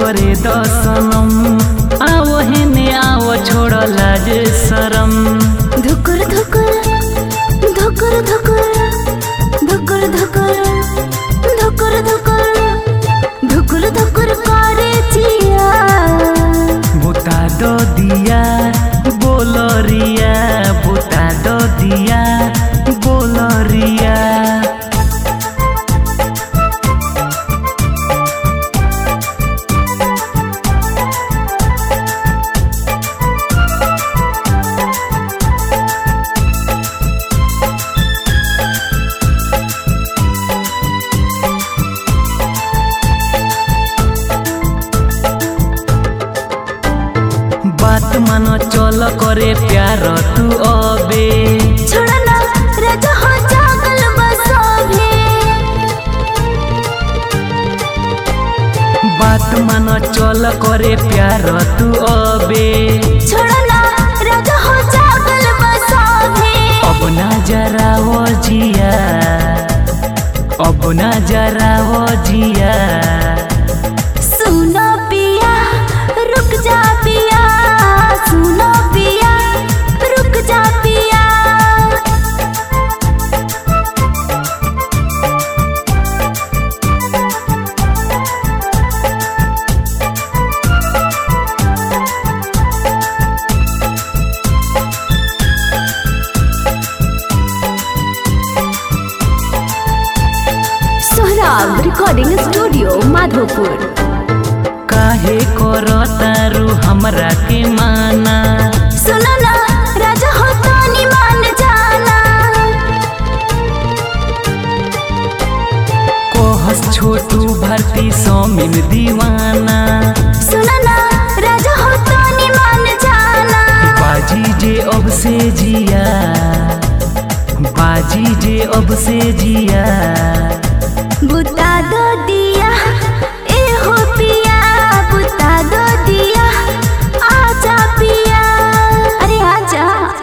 करे दसनम आओ हेने आओ छोड़ लाज शरम धुकुर धुकुर धुकुर धुकुर धुकुर धुकुर धुकुर धुकुर धुकुर धुकुर करे चिया बुता दो दिया बोलरिया बुता दो दिया बोलरिया बात मानो चल करे प्यार तू अबे छोड़ना राजा हो जागल बसोभे बात मानो चल करे प्यार तू अबे छोड़ना राजा हो जागल बसोभे अब ना जरा वो जिया अब ना जरा वो जिया सुनो पिया रुक जा पिया सुनो पिया रुक जा पिया सोहराब रिकॉर्डिंग स्टूडियो माधोपुर काहे करो तारू हमरा के माना सुनो ना